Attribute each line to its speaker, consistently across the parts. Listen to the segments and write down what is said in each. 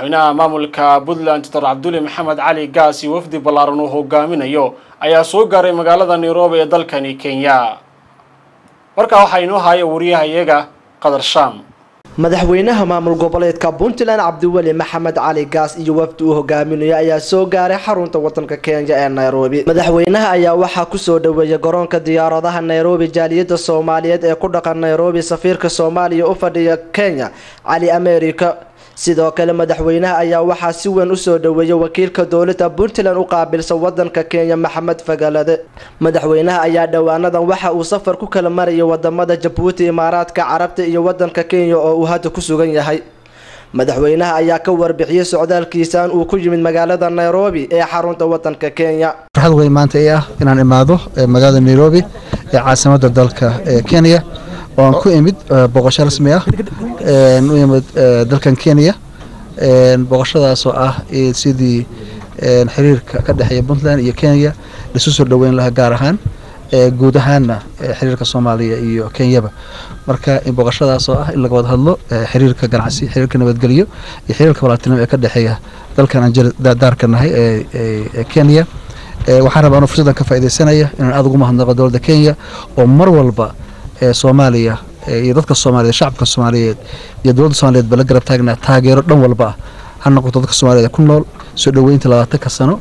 Speaker 1: madaxweynaha maamulka puntland doctor cabduli maxamed cali gaas iyo wafdi ballaaran uu hogaaminayo ayaa soo gaaray magaalada nairobi ee dalkani kenya markaa waxaa inoo haya wariyahayaga qadar shaam
Speaker 2: madaxweynaha maamul goboleedka puntland cabdiweli maxamed cali gaas iyo wafdi uu hogaaminayo ayaa soo gaaray xarunta wadanka kenya ee nairobi madaxweynaha ayaa waxaa kusoo dhaweeyay garoonka diyaaradaha nairobi jaaliyada soomaaliyeed ee ku dhaqan nairobi safiirka soomaaliya u fadhiya kenya cali america sidoo kale madaxweynaha ayaa waxaa si weyn usoo dhaweeyay wakiilka dowlada puntland u qaabilsan wadanka kenya maxamed fagalade madaxweynaha ayaa dhowaanadan waxa uu safar ku kala marayay wadamada jabuuti imaaraadka carabta iyo wadanka kenya oo uu hadda ku sugan yahay madaxweynaha ayaa ka warbixiyey socdaalkiisaan uu ku yimid magaalada nairobi ee xarunta wadanka kenya
Speaker 3: farxad weyn maanta ii ah inaan imaado magaalada nairobi ee caasimada dalka kenya oo aan ku imid boqosho rasmi ah u imid dalkan kenya boqoshadaasoo ah sidii xiriirka ka dhexeeya puntland iyo kenya laisu soo dhoweyn lahaa gaar ahaan guud ahaanna xiriirka soomaaliya iyo kenyaba marka boqoshadaasoo ah in laga wada hadlo xiriirka ganacsi xiriirka nabadgelyo iyo xiriirka walaaltinimo ee ka dhexeeya dalkan aan daarka nahay ee kenya waxaan rabaa anuu fursaddan ka faaidaysanaya inaan aada ugu mahadnaqo dowladda kenya oo mar walba soomaaliya iyo dadka soomaaliyeed shacabka soomaaliyeed iyo dowladda soomaliyeed ba la garab taagnaa taageero dhan walba ah ha noqoto dadka soomaliyeed ku nool soo dhoweynta labaatanka sano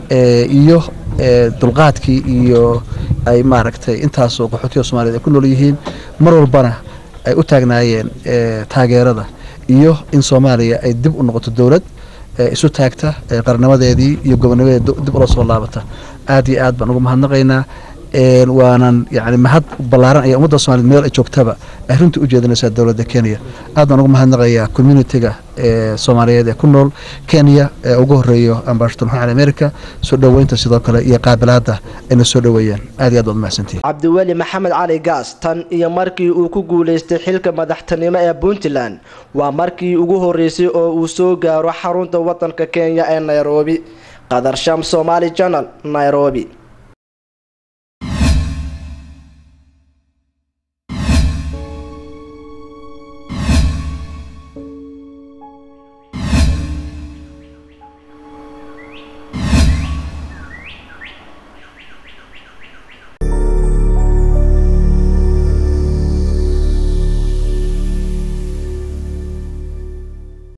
Speaker 3: iyo dulqaadkii iyo ay maaragtay intaasoo qaxootiga soomaliyeed ay ku nool yihiin mar walbana ay u taagnaayeen taageerada iyo in soomaaliya ay dib u noqoto dowlad isu taagta qarnimadeedii iyo gobonimadeed dib ula soo laabata aad iyo aad baan ugu mahadnaqaynaa waanan yani mahad ballaaran ayaa ummadda somaliyed meel ay joogtaba ay runtii u jeedinaysaa dowladda kenya aad baan ugu mahadnaqayaa communitiga ee soomaaliyeed ee ku nool kenya ee ugu horeeyo ambashator maxamed cali america soo dhoweynta sidoo kale iyo qaabilaadda ayna soo dhoweeyeen aad iyo aad baad umahadsantihin
Speaker 2: cabdiweli maxamed cali gaas tan iyo markii uu ku guuleystay xilka madaxtinimo ee puntland waa markii ugu horeysay oo uu soo gaaro xarunta wadanka kenya ee nairobi qadar sham somaali janal nairobi